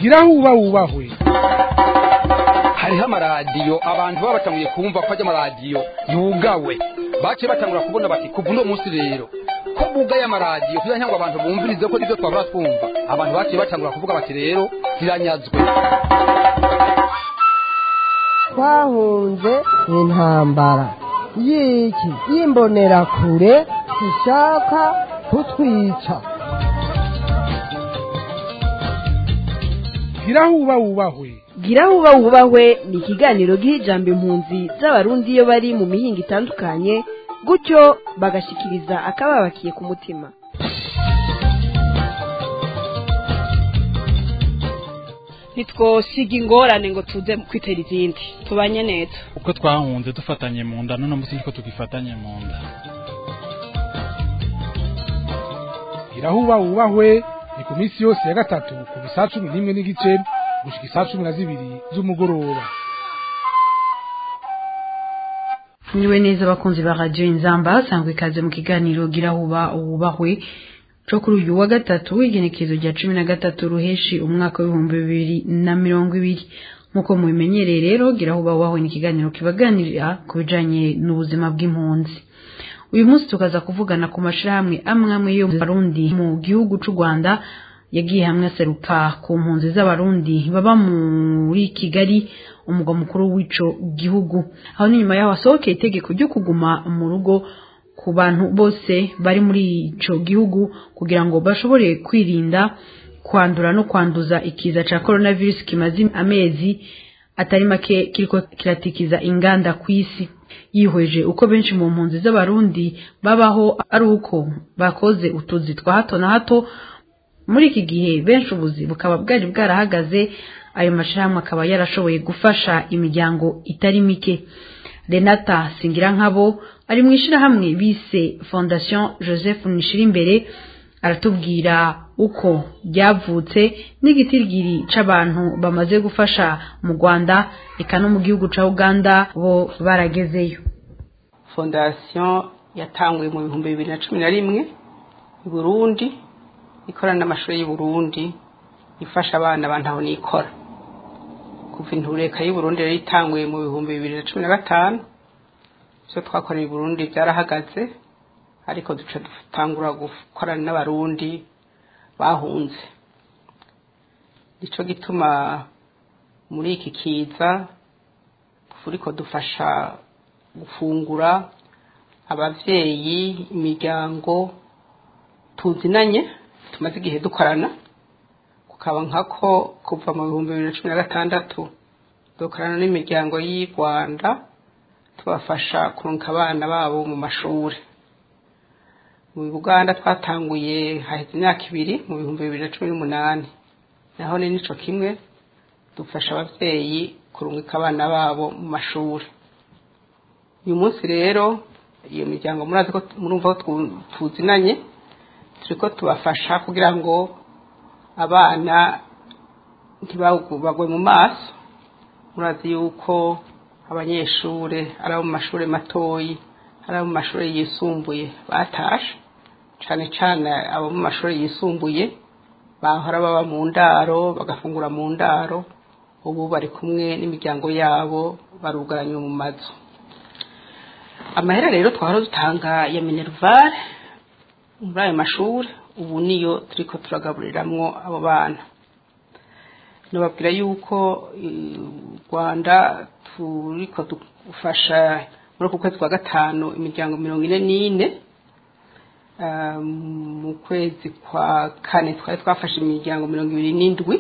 gira aho uba wubahwe hariho amaradiyo abantu baba batanguye kumva ko ajya amaradiyo yugawe baciye batangura kubona bati kuva uno munsi rero ko bugaye amaradiyo kugira ngo abantu bumvirize ko nibyo twabura twumva abantu baciye batangura kuvuga bati rero ziranyazwe twahunze intambara y'iki y'imbonerakure ishaka kutwica gira aho uba wubahwe gira aho uba wubahwe ni ikiganiro giha ijambo impunzi z'abarundi iyo bari mu mihinga itandukanye gutyo bagashikiriza akababakiye ku mutima ntitwosiga ingorane ngo tuze kwitera izindi tubanye neza uko twahunze dufatanye mu nda none munsi niko tugifatanye mu nda gira aho uba wubahwe ni ku minsi yose ya gatatu kuva isaa cumi n'imwe n'igice gushika isaa cumi na zibiri z'umugoroba niwe neza abakunzi ba radiyo inzamba sangwa ikaze mu kiganiro gira aho uba wubahwe cyo kuri uyu wa gatatu w'igenekerezo rya cumi na gatatu ruheshi umwaka w'ibihumbi bibiri na mirongo ibiri nk'uko mubimenyereye rero gira aho uba wubahwe ni ikiganiro kibaganirira ku bijanye n'ubuzima bw'impunzi uyu munsi tukaza kuvugana ku mashirahamwe amwe amwe yo mu Barundi mu gihugu c'u Rwanda yagiye hamwe aseruka ku mpunzi z'abarundi baba muri Kigali umugwa mukuru w'ico gihugu aho n'inyuma yaho hasohokeye itegeko ryo kuguma mu rugo ku bantu bose bari muri ico gihugu kugira ngo bashobore kwirinda kwandura no kwanduza ikiza ca coronavirus kimaze amezi atari make kiriko kiratikiza inganda ku isi yihweje uko benshi mu mpunzi z'abarundi babaho ari uko bakoze utuzi twa hato na hato muri iki gihe benshi ubuzi bukaba bwari bwarahagaze ayo mashirahamwe akaba yarashoboye gufasha imiryango itari mike renata singira nkabo ari mu ishirahamwe bise fondation joseph nishirimbere aratubwira uko ryavutse n'igitigiri c'abantu bamaze gufasha mu rwanda eka no mu gihugu ca uganda bo baragezeyo fondation yatanguye mu bihumbi bibiri na cumi na rimwe i burundi ikorana n'amashuri y'u Burundi ifasha abana bantaho nikora kuva intureka y'u Burundi rero itanguye mu bihumbi bibiri na cumi na gatanu ivyo twakoreye i Burundi byarahagaze ariko duca dutangura gukorana n'abarundi bahunze nico gituma muri iki kiza turiko dufasha gufungura abavyeyi imiryango tuzinanye tumaze igihe dukorana kukaba nkako kuva mu bihumbi bibiri na cumi na gatandatu dukorana n'imiryango y'i rwanda tubafasha kurunka abana babo mu mashuri mu buganda twatanguye haheze imyaka ibiri mu bihumbi bibiri na cumi n'umunani naho ni nico kimwe dufasha ababyeyi kurungika abana babo mu mashuri uyu munsi rero iyo miryango murazi ko murumva ko tuzinanye turiko tubafasha kugira ngo abana ntibagwe mu maso murazi yuko abanyeshure ari abo mu mashure matoyi ari abo mu mashure yisumbuye batashe cane cane abo mu mashure yisumbuye bahora baba mu ndaro bagafungura mu ndaro ubu bari kumwe n'imiryango yabo barugaranywe mu mazu amahera rero twahora dutanga ya minerval muri ayo mashuri ubu niyo turiko turagaburiramwo abo bana nababwira yuko u rwanda turiko dufasha muri uku kwezi kwa gatanu imiryango mirongo ine n'ine mu kwezi kwa kane twari twafashe imiryango mirongo ibiri n'indwi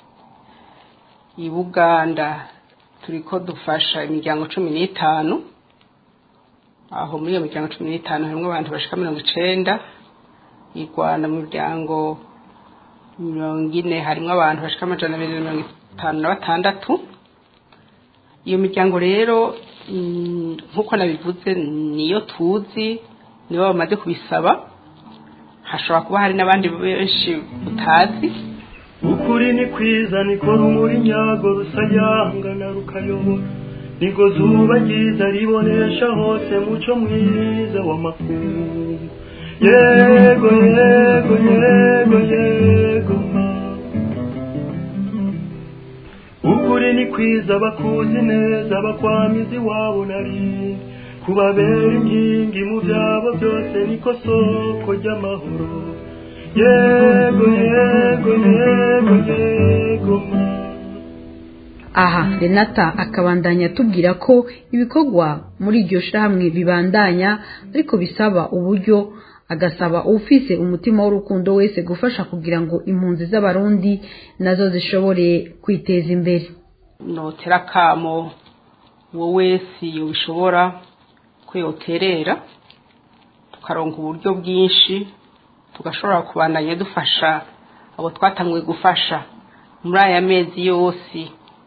i buganda turiko dufasha imiryango cumi n'itanu aho muri iyo miryango cumi n'itanu harimwo abantu bashika mirongo icenda i rwanda mu miryango mirongo ine harimwo abantu bashika amajana abiri na mirongo itanu na batandatu iyo miryango rero nk'uko nabivuze niyo tuzi nibo bamaze kubisaba hashobora kuba hari n'abandi benshi utazi ukuri ni kwiza niko rumuri nyago rusayangana rukayobora niko zuba ryiza ribonesha hose muco mwiza w'amakungu yego yego yego yego kwiza bakuzi neza bakwamiza iwabo narindi kubabera inkingi mu byabo byose niko soko ry'amahoro yego yego yego yego ma aha renata akabandanya atubwira ko ibikorwa muri iryo shirahamwe bibandanya ariko bisaba uburyo agasaba ufise umutima w'urukundo wese gufasha kugira ngo impunzi z'abarundi nazo zishobore kwiteza imbere notera akamo uwo wese yobishobora ko yoterera tukaronka uburyo bwinshi tugashobora kubandanya dufasha abo twatanguye gufasha muri aya mezi yose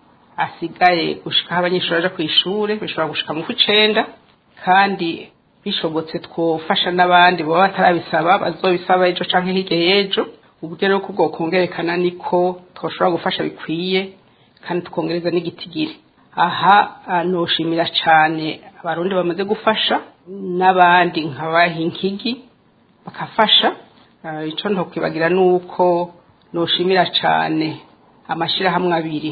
asigaye gushikaho abanyeshuri baje ku ishuri bishobora gushika mu kw'icenda kandi bishobotse twofasha n'abandi baba batarabisaba bazobisaba ejo canke hirya y'ejo uburyo rero ko bwokongerekana niko twoshobora gufasha bikwiye kandi tukongereza n'igitigiri aha ah, noshimira cane abarundi bamaze gufasha n'abandi nk'abahinkigi bakafasha Ah, ico ntokwibagira nuko noshimira cane amashirahamwe abiri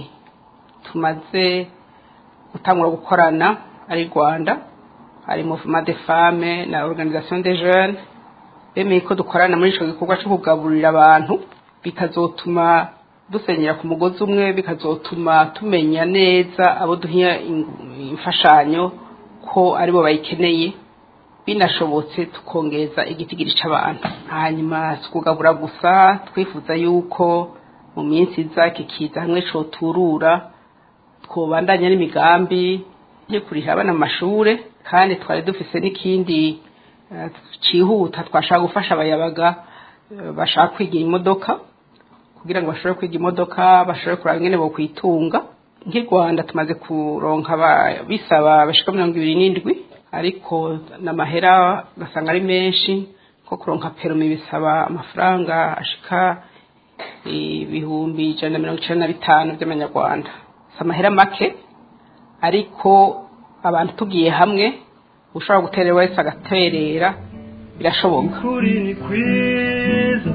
tumaze gutangura gukorana ari Rwanda hari Mouvement des Femmes na Organisation des Jeunes bemeye ko dukorana muri ico gikorwa cyo kugaburira abantu bikazotuma dusenyera ku mugozi umwe bikazotuma tumenya neza abo duhiya imfashanyo ko aribo bayikeneye binashobotse tukongeza igitigiri c'abantu hanyuma si kugabura gusa twifuza yuko mu minsi iza kikiza hamwe coturura twobandanya n'imigambi yo kuriha abana mu mashure kandi twari dufise n'ikindi eh, cihuta twashaka gufasha abayabaga eh, bashaka kwiga imodoka kugira ngo bashobore kwiga imodoka bashobore kuraba ingene bo kwitunga nk'i Rwanda tumaze kuronka aba- bisaba bashika mirongo ibiri n'indwi ariko n'amahera gasanga ari menshi ko kuronka perumi bisaba amafaranga ashika ibihumbi ijana na mirongo icenda na bitanu by'amanyarwanda si amahera make ariko abantu tugiye hamwe ushobora guterera wese agaterera birashoboka ukuri ni kwiza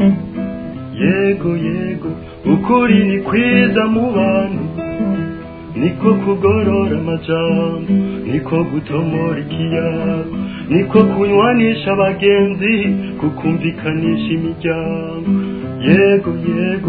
yego yego ukuri ni kwiza mu bantu niko kugorora amajambo niko gutomora ikiyago niko kunywanisha abagenzi kukumvikanisha imiryango yego yego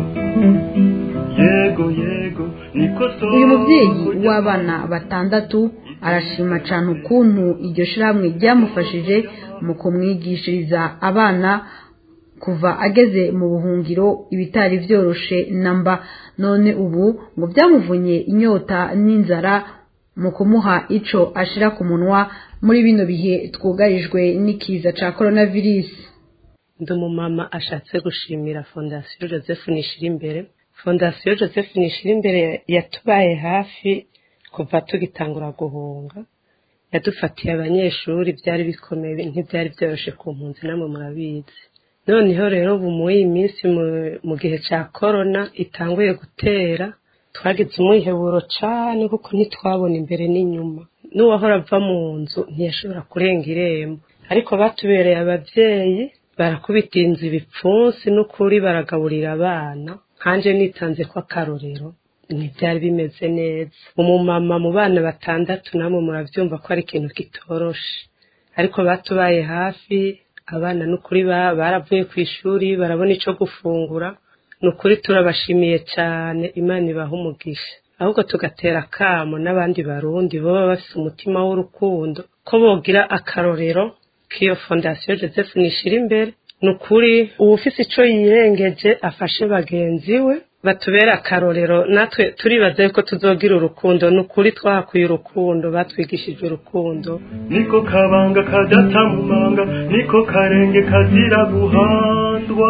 yego yego niko uyu mubyeyi w'abana batandatu arashima cyane ukuntu iryo shirahamwe ryamufashije mu kumwigishiriza abana kuva ageze mu buhungiro ibitari byoroshe namba none ubu ngo byamuvunye inyota n'inzara mu kumuha ico ashira ku munwa muri bino bihe twugarijwe n'ikiza ca coronavirus ndi umumama ashatse gushimira fondasiyo joseph nishirimbere fondasiyo joseph nishirimbere yatubaye hafi kuva tugitangura guhunga yadufatiye abanyeshuri byari bikomeye ntibyari byoroshe ku mpunzi namwe murabizi noneho rero ubu muri iyi minsi mu- mu gihe cya korona itanguye gutera twagize umwiheburo cyane kuko ntitwabona imbere n'inyuma n'uwahora ava mu nzu ntiyashobora kurenga irembo ariko batubereye ababyeyi barakubita inzu ibipfunsi n'ukuri baragaburira abana nkanje nitanze ko akarorero ntibyari bimeze neza umumama mu bana batandatu namwe murabyumva ko ari ikintu kitoroshe ariko batubaye hafi abana n'ukuri ba- baravuye ku ishuri barabona icyo gufungura ni ukuri turabashimiye cyane imana ibaha umugisha ahubwo tugatera akamo n'abandi barundi baba bafite umutima w'urukundo ko bogira akarorero k'iyo fondasiyo joseph nishira imbere ni ukuri uwufise icyo yirengeje afashe bagenzi we batubere akarorero natwe turibaza yuko tuzogira urukundo ni ukuri twahakuye urukundo batwigishije urukundo niko kabanga kadata mu manga niko karenge kazira guhandwa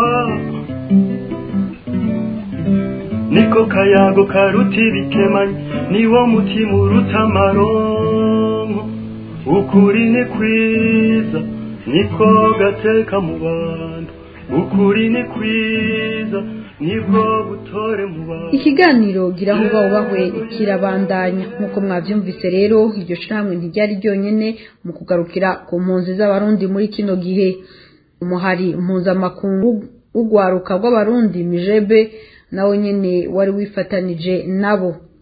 niko kayago karuta ibikemanyi niwo mutima uruta amaronko ukuri ni kwiza niko gateka mu bantu ukuri ni kwiza nibwo butore mu bantu ikiganiro gira aho uba ubahwe kirabandanya nk'uko mwabyumvise rero iryo shirahamwe ntiryari ryonyine mu kugarukira ku mpunzi z'abarundi muri kino gihe umuhari mpuzamakungu w'urwaruka rw'abarundi mijebe nawe nyine wari wifatanije nabo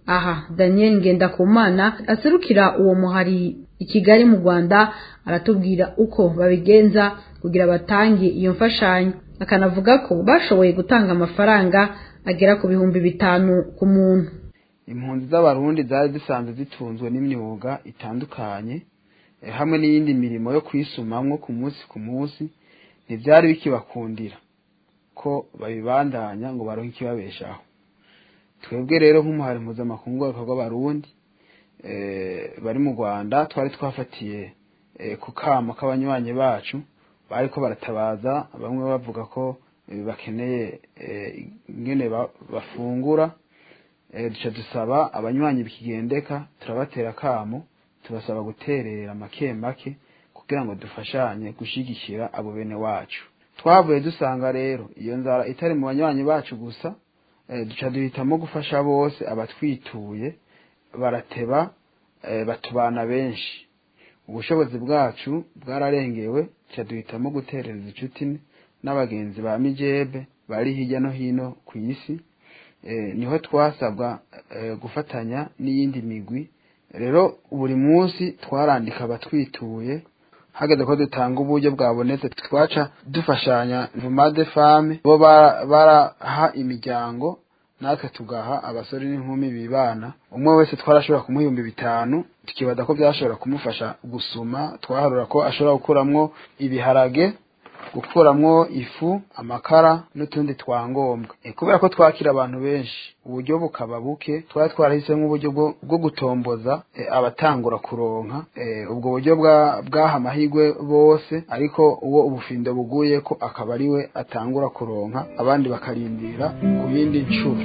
aha daniel ngendakumana aserukira uwo muhari i kigali mu rwanda aratubwira uko babigenza kugira batange iyo mfashanyo akanavuga ko bashoboye gutanga amafaranga agera ku bihumbi bitanu ku muntu impunzi z'abarundi zari zisanzwe zitunzwe n'imyuga itandukanye hamwe n'iyindi mirimo yo kwisumamwo ku munsi ku munsi ntibyari bikibakundira ko babibandanya ngo baronke ikibabeshaho twebwe rero nk'umuhari mpuzamakungu w'ibikorwa b'abarundi bari mu rwanda twari twafatiye ku kamo k'abanywanyi bacu bariko baratabaza bamwe bavuga ko bakeneye ingene bafungura duca dusaba abanywanyi bikigendeka turabatera akamo tubasaba guterera make make kugira ngo dufashanye gushyigikira abo bene wacu twavuye dusanga rero iyo nzara itari mu banywanyi bacu gusa duca duhitamo gufasha bose abatwituye barateba batubana benshi ubushobozi bwacu bwararengewe duca duhitamo guterereza inshuti n'abagenzi ba mijebe bari hirya no hino ku isi niho twasabwa gufatanya n'iyindi migwi rero buri munsi twarandika abatwituye hageze ko dutanga uburyo bwabonetse twaca dufashanya vumade fame bo baraha imiryango natwe tugaha abasore n'inkumi bibana umwe wese twarashobora kumuha ibihumbi bitanu tukibaza ko byashobora kumufasha gusuma twaharura ko ashobora gukuramwo ibiharage gukuramwo ifu amakara n'utundi twangombwa kubera ko twakira abantu benshi uburyo bukaba buke twari twarahisemo uburyo bwo gutomboza abatangura kuronka ubwo buryo bwaha amahirwe bose ariko uwo ubufindo buguye ko akaba ari we atangura kuronka abandi bakarindira ku yindi nshuro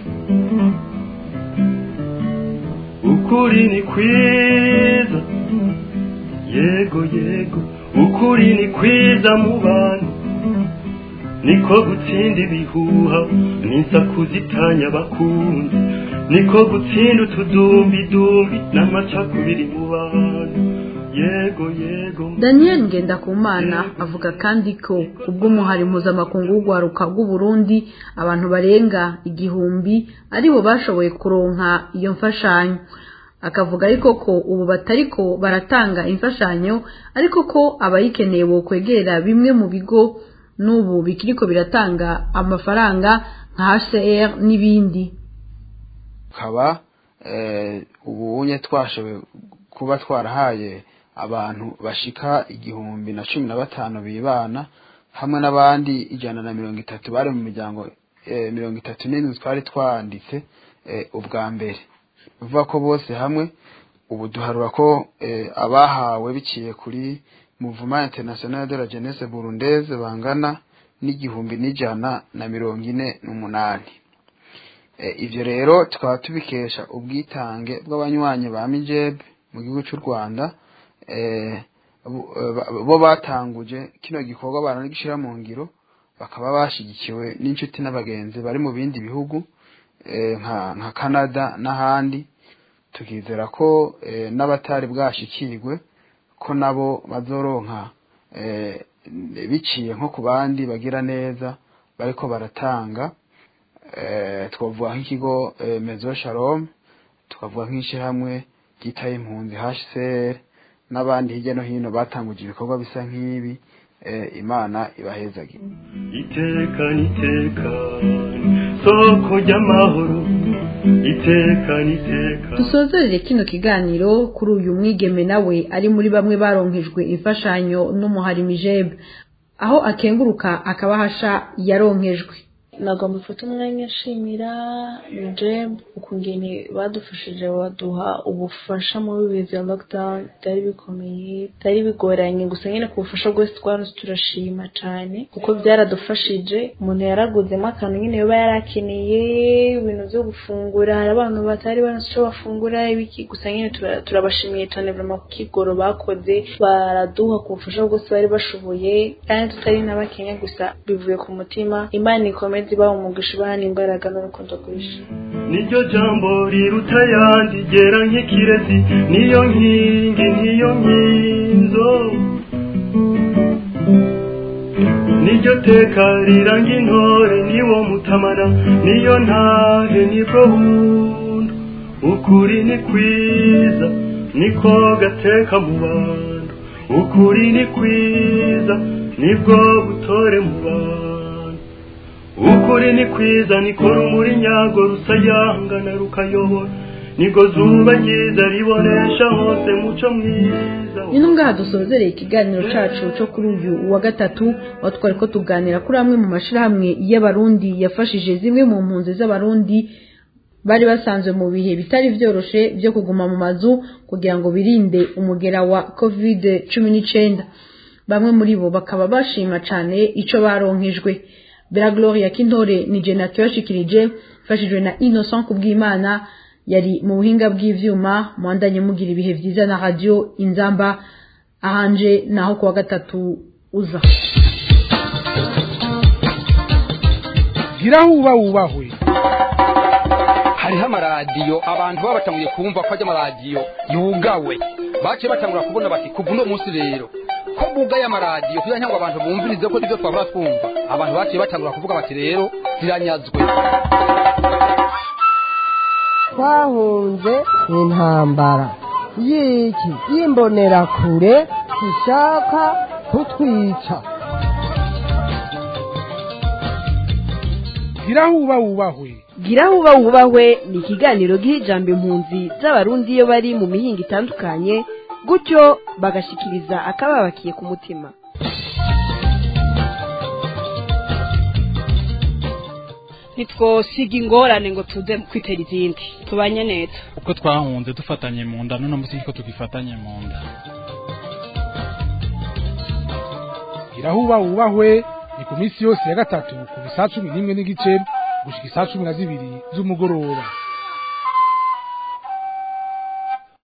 ukuri ni kwiza yego yego ukuri ni kwiza mu bantu niko gutsinda ibihuha n'insaku zitanya abakunzi niko gutsinda utudumbidumbi n'amacakubiri mu bantu yego yego daniel ngendakumana avuga kandi ko ubw'umuhari mpuzamakungu w'urwaruka rw'uburundi abantu barenga igihumbi aribo bashoboye kuronka iyo mfashanyo akavuga ariko ko ubu batariko baratanga imfashanyo ariko ko abayikeneye bokwegera bimwe mu bigo n'ubu bikiriko biratanga amafaranga nka HCR n'ibindi kaba ubunye twashoboye kuba twarahaye abantu bashika igihumbi na cumi na batanu bibana hamwe n'abandi ijana na mirongo itatu bari mu miryango mirongo itatu n'indwi twari twanditse ubwa mbere bivuga ko bose hamwe ubu duharura ko abahawe biciye kuri muvuma international de la jeunesse burundaise bangana n'igihumbi n'ijana na mirongo ine n'umunani ivyo rero tukaba tubikesha ubwitange bw'abanywanyi ba mijebe mu gihugu cy'u rwanda bo batanguje kino gikorwa baranagishira mu ngiro bakaba bashigikiwe n'inshuti n'abagenzi bari mu bindi bihugu nka canada n'ahandi tukizera ko n'abatari bwashikirwe ko nabo bazoronka biciye nko ku bandi bagira neza bariko baratanga twavuga nk'ikigo mezo shalom tukavuga nk'ishyirahamwe ryitaye impunzi hcr n'abandi hirya no hino batanguje ibikorwa bisa nk'ibi imana ibahezagire iteka niteka soko ry'amahoro iteka niteka dusozerere kino kiganiro kuri uyu mwigeme nawe ari muri bamwe baronkejwe imfashanyo n'umuhari mijebe aho akenguruka akabahasha yaronkejwe nagomba mfata umwanya nshimira mijeb ukungene badufashije baduha ubufasha muri bihe bya lockdown byari bikomeye byari bigoranye gusa nyine ku bufasha bwose twaronse turashima cyane kuko byaradufashije umuntu yaraguzemo akantu nyine yoba yarakeneye ibintu byo gufungura hari abantu batari baronse icyo bafungura ibiki gusa nyine turabashimiye cyane vraiment ku kigoro bakoze baraduha ku bufasha bwose bari bashoboye kandi tutari n'abakenya gusa bivuye ku mutima imana ikomeze ziba umugisha ubana imbaraga n'urukundo rwinshi niryo jambo riruta yandi gera nk'ikirezi niyo nkingi niyo nkinzo niryo teka riranga intore niwo mutamana niyo ntahe nibwo buntu ukuri ni kwiza niko gateka mu bantu ukuri ni kwiza nibwo butore mu bantu ukuri ni kwiza niko rumuri nyago rusayangana rukayobora niko zuba ryiza ribonesha hose muco mwiza ni ngaha dusozereye ikiganiro cacu cyo kuri uyu wa gatatu aho twari ko tuganira kuri amwe mu mashirahamwe y'abarundi yafashije zimwe mu mpunzi z'abarundi bari basanzwe mu bihe bitari vyoroshe byo kuguma mu mazu kugira ngo birinde umugera wa covid cumi n'icenda bamwe muri bo bakaba bashima cane ico baronkejwe bera gloria kintore ni jena kibashikirije mfashijwe na innocent kubw'imana yari mu buhinga bw'ivyuma mwandanye mugira ibihe vyiza na radio inzamba ahanje naho kuwa gatatu uza giraho uba wubahwe hariho amaradiyo abantu baba batanguye kumva ko ajya amaradiyo yugawe baciye batangura kubona bati kuva uno munsi rero ko bugaye amaradiyo kugira ngo abantu bumvirize ko nibyo twabura twumva abantu baciye batangura kuvuga bati rero ziranyazwe twahunze intambara y'iki y'imbonerakure ishaka kutwica giraho uba wubahwe gira uba wubahwe ni ikiganiro giha ijambo impunzi z'abarundi iyo bari mu mihinga itandukanye gutyo bagashikiriza akababakiye ku mutima ntitwosiga ingorane ngo tuze kwitera izindi tubanye neza uko twahunze dufatanye mu nda none munsi ko tugifatanye mu nda giraho uba wubahwe ni ku minsi yose ya gatatu ku bisaha cumi n'imwe n'igice gushika isaa cumi na zibiri z'umugoroba